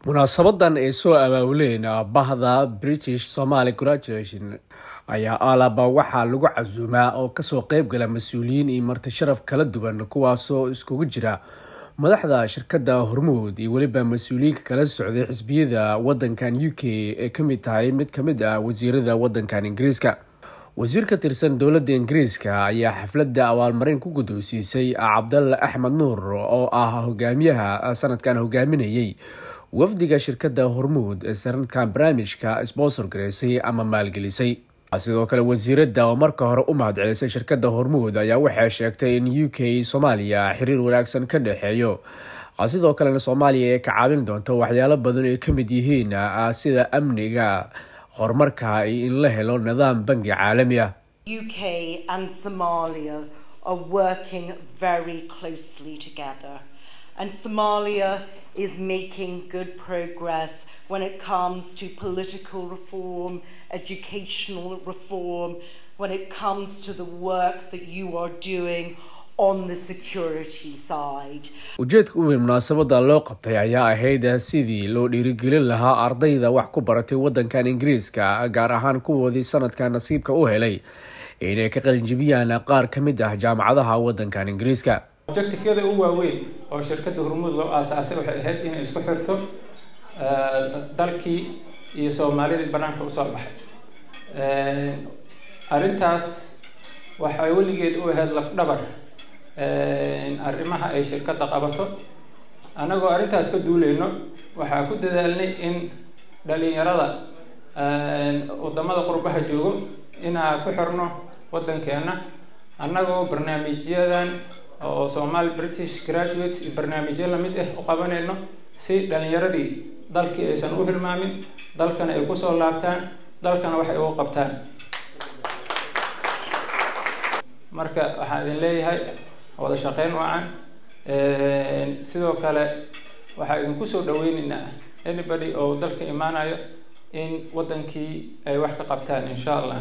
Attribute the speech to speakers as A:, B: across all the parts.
A: munaasabadan ay soo abaabuleen bahda british somaly graduation ayaa alaba waxaa lagu casuumaa oo kasoo qeyb gala mas-uuliyiin iyo marti sharaf kala duwan kuwaasoo iskugu jira madaxda shirkadda hormuud iyo weliba mas-uuliyiinka kala socday xisbiyada wadankan u k ee kamid tahay mid kamid ah wasiirada wadankan ingiriiska wasiir ka tirsan dowladda ingiriiska ayaa xafladda abaalmarin ku guddoonsiisay cabdalla axmed nuur oo ah hogaamiyaha sanadkan hogaaminayay wafdiga shirkadda hormuud ee sanadkan barnaamijka sponsor gareysay ama maalgelisay sidoo kale wasiiradda oo marka hore u mahadcelisay shirkadda hormuud ayaa waxay sheegtay in u k soomaaliya xiriir wanaagsan ka dhexeeyo sidoo kalena soomaaliya ay ka caawin doonto waxyaalo badan ay ka mid yihiin sida amniga horumarka iyo in la helo nidaam bangi caalami ah
B: UK and Somalia are working very closely together. And Somalia is making good progress when it comes to political reform, educational reform, when it comes to the work that you are doing on the security side.
A: ujeedka u weyn munaasabada loo qabtay ayaa ahayd sidii loo dhiirigelin lahaa ardayda wax ku baratay wadankan ingiriiska gaar ahaan kuwoodii sanadka nasiibka u helay inay ka qalinjibiyaan qaar ka mid ah jaamacadaha wadankan ingiriiska
C: objectiveada u waaweyn oo shirkadda hormuud loo aasaasay waxay ahayd inay isku xirto dalkii iyo soomaalidii banaanka usoo baxay arrintaas waxay weligeed u ahayd lafdhabar arrimaha ay shirkadda qabato annagoo arrintaas ka duuleyno waxaa ku dadaalnay in dhalinyarada wadamada qurbaha joogo inaa ku xirno waddankeena annagoo barnaamijyadan oo somaali british graduates iyo barnaamijyo lamid ah u qabanayno si dhalinyaradii dalkii aysan u hilmaamin dalkana ay kusoo laabtaan dalkana waxay ugu qabtaan marka waxaan idin leeyahay wada shaqeyn wacan sidoo kale waxaa idinku soo dhaweyneynaa anybody oo dalka imaanayo in wadankii ay wax ka qabtaan insha allah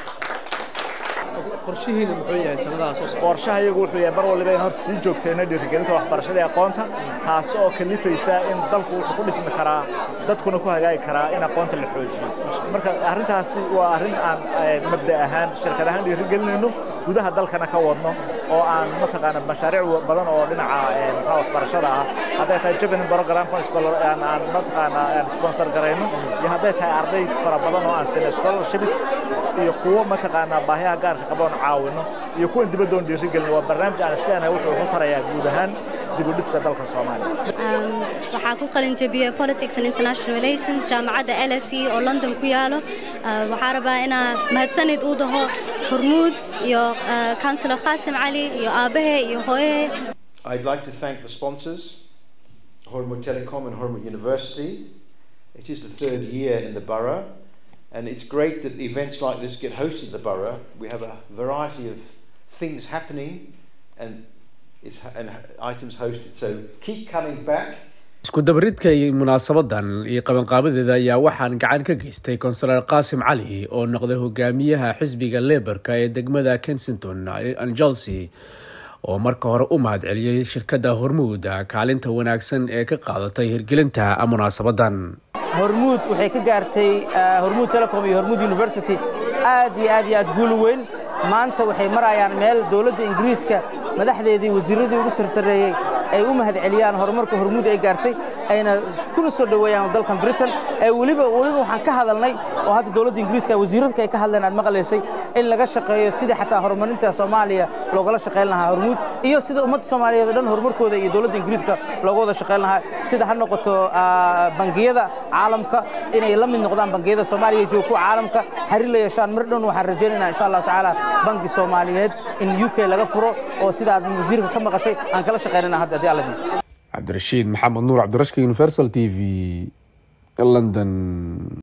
D: qorshihiina muxuu yahay sanadaha soo socda
E: qorshaha iyagu wuxuu yahay mar waliba in horta sii joogtayna dhiirigelinta waxbarashada iyo aqoonta taas oo kalifaysa in dalku wuxuu ku dhismi karaa dadkuna ku hagaagi karaa in aqoonta la xoojiyo marka arrintaasi waa arrin aan mabda ahaan shirkad ahaan dhiirigelinayno gudaha dalkana ka wadno oo aan mataqaana mashaariic badan oo dhinaca maxaa waxbarashada ah hadday tahay javelin programka aan aan mataqaana sponsor garayno iyo hadday tahay arday fara badan oo aan sinay scholarships iyo kuwo mataqaana baahiyaha gaarka qaboon caawino iyo kuwan dibadda oon dhiirigelino waa barnaamij aan isleenahay wuxuu ku tarayaa guud ahaan dibudhiska dalka soomaaliya
F: waxaa ku qalin jabiyey politics and international relations jaamacadda l s e oo london ku yaalo waxaa rabaa inaa mahadsanid uu daho hormuud iyo councilor qasim cali iyo aabahe iyo hooyahe
G: I'd like to thank the sponsors, Hormuz Telecom and Hormuz University. It is the third year in the borough, and it's great that events like this get hosted in the borough. We have a variety of things happening, and it's and items hosted. So keep coming back.
A: isku dabaridka iyo munaasabadan iyo qabanqaabadeeda ayaa waxaan gacan ka geystay konsular qaasim cali oo noqday hogaamiyaha xisbiga leborka ee degmada kensington angelsi oo marka hore u mahadceliyey shirkadda hormuud kaalinta wanaagsan ee ka qaadatay hirgelinta munaasabadan
H: hormuud waxay ka gaartay hormuud telecom iyo hormuud university aad iyo aad iyo aad guul weyn maanta waxay marayaan meel dowladda ingiriiska madaxdeedii wasiiradii ugu sarsareeyey ay u mahadceliyaan horumarka hormuud ay gaartay ayna kuna soo dhoweeyaan dalkan britain ee weliba weliba waxaan ka hadalnay oo hadda dowladda ingiriiska wasiiradka ay ka hadleen aad maqlaysay in laga shaqeeyo sidii xataa horumarinta soomaaliya loogala shaqayn lahaa hormuud iyo sida ummadda soomaaliyeed oo dhan horumarkooda iyo dowladda ingiriiska looga wada shaqayn lahaa sida ha noqoto bangiyada caalamka inay la mid noqdaan bangiyada soomaaliya joogku caalamka xiriir la yeeshaan mar dhown waxaan rajaynaynaa insha allahu tacaala bangi soomaaliyeed in u k laga furo oo sida aad wasiirka ka maqashay aan kala shaqaynana hadda haddii alla
A: cabdirashiid maxamed nuur cabdirashka universal t v london